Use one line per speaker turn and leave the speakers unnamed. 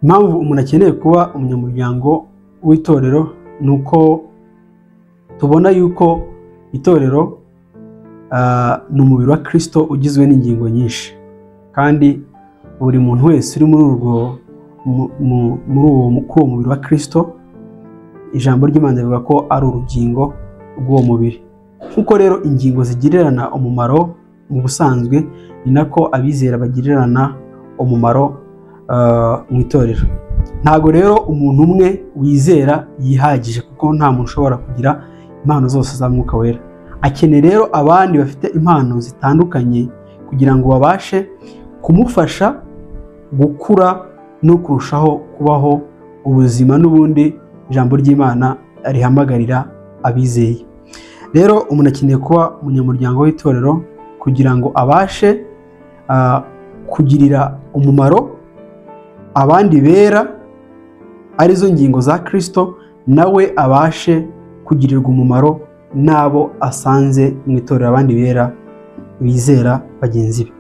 impamvu umuntu akeneye kuba umunyamuryango w'itorero ni uko tubona yuko itorero ni umubiri wa kirisito ugizwe n'ingingo nyinshi kandi buri muntu wese uri muri urwo muri uwo mubiri wa kirisito ijambo ry'imana rivuga ko ari urugingo rw'uwo mubiri nk'uko rero ingingo zigirirana umumaro mu busanzwe ni nako abizera bagirirana umumaro mu itorero ntabwo rero umuntu umwe wizera yihagije kuko nta muntu ushobora kugira impano zose za mwuka wera akeneye rero abandi bafite impano zitandukanye kugira ngo babashe kumufasha gukura no kurushaho kubaho ubuzima n'ubundi ijambo ry'imana rihamagarira abizeye rero umuntu akeneye kuba umunyamuryango w'itorero kugira ngo abashe kugirira umumaro abandi bera arizo ngingo za kirisito nawe abashe kugirirwa umumaro n'abo asanze mu itorero abandi bera bizera bagenzi be